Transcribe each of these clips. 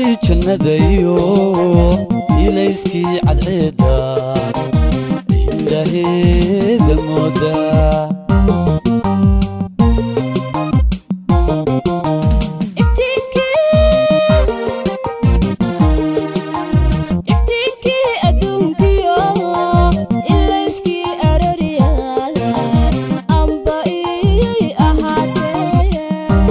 ardadii jannada iyo ilayskii cadceedda indhaheeda mooda iftiinkii adduunkiyo ilayskii aroriyada amba iyay ahaatee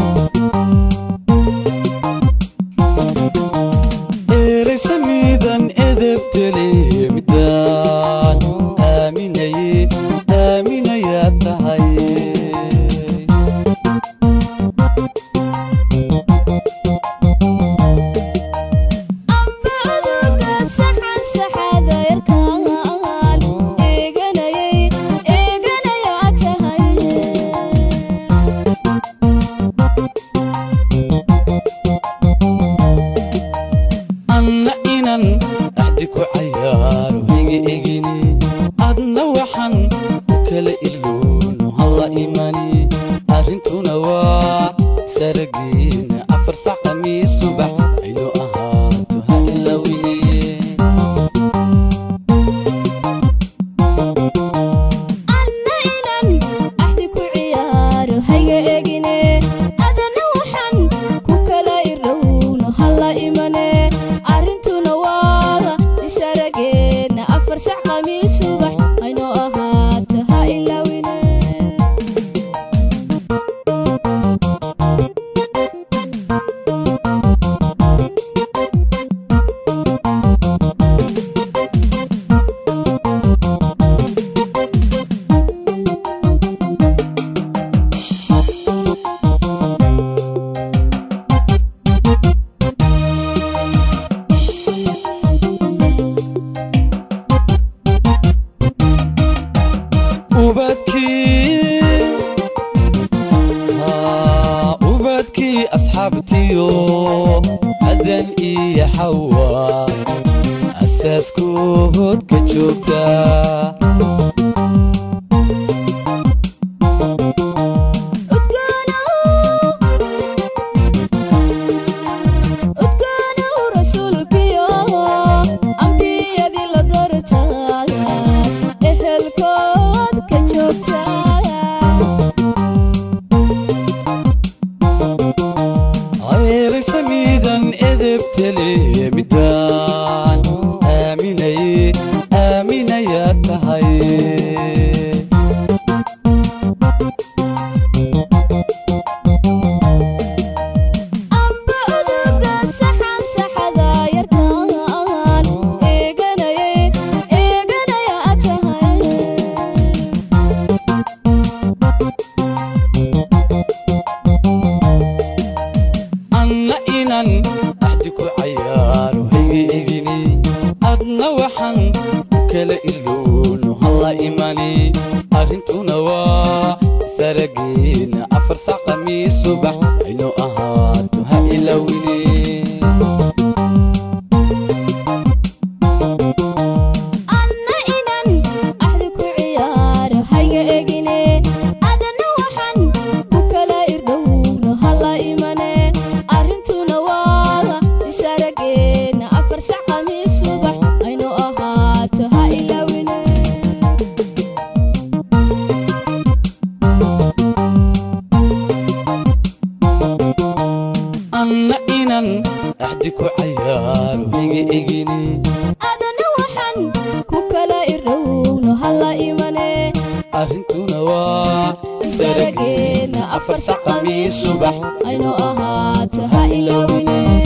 eeraysamiidan edebtele midaan aaminaye aaminayaa tahay amba aduga saxan saxada yarkaan eeganayay eeganayaa tahay anna inan axdi ku cayaaro higa egini adna waxaan u kala iloono halla imani arrintuna waa saragiina afar sac khamiis subax aynu ahaato ha ilawine anna inan axdi ku ciyaaro hayga egine adana waxaan ku kala irdhowno halla imane arrintuna waa isarageedna afar sac khamiis subax aynoo ahaato ha ilawine ubadkii Haa, ubadkii asxaabtiyo adan iyo xawa asaaskood ka joogta udgoonow rasuulkiyo ambiyadii la doortaya ehelkood ka joogtaya ayraysamiidan edebtele midaan aaminaye aaminayaa tahay amba uduga saxan saxada yarkaan eeganayay eeganayaa tahay anna inan axdi ku cayaaro hayga egini adna waxaan u kala iloono halla imani arrintuna waa sarageena afar sac khamiis subax aynu ahaato ha ilawine anna inan axdi ku ciyaaro hayga egine adana waxaan ku kala irdhowno halla imane arrintuna waa isarageedna afar sac khamiis subax aynu ahaato ha ilawine anna inan axdi ku cayaaro hayga egini adana waxaan ku kala irdhowno halla imane arrintuna waa isarageedna afar sac khamiis subax aynu ahaato ha ilawine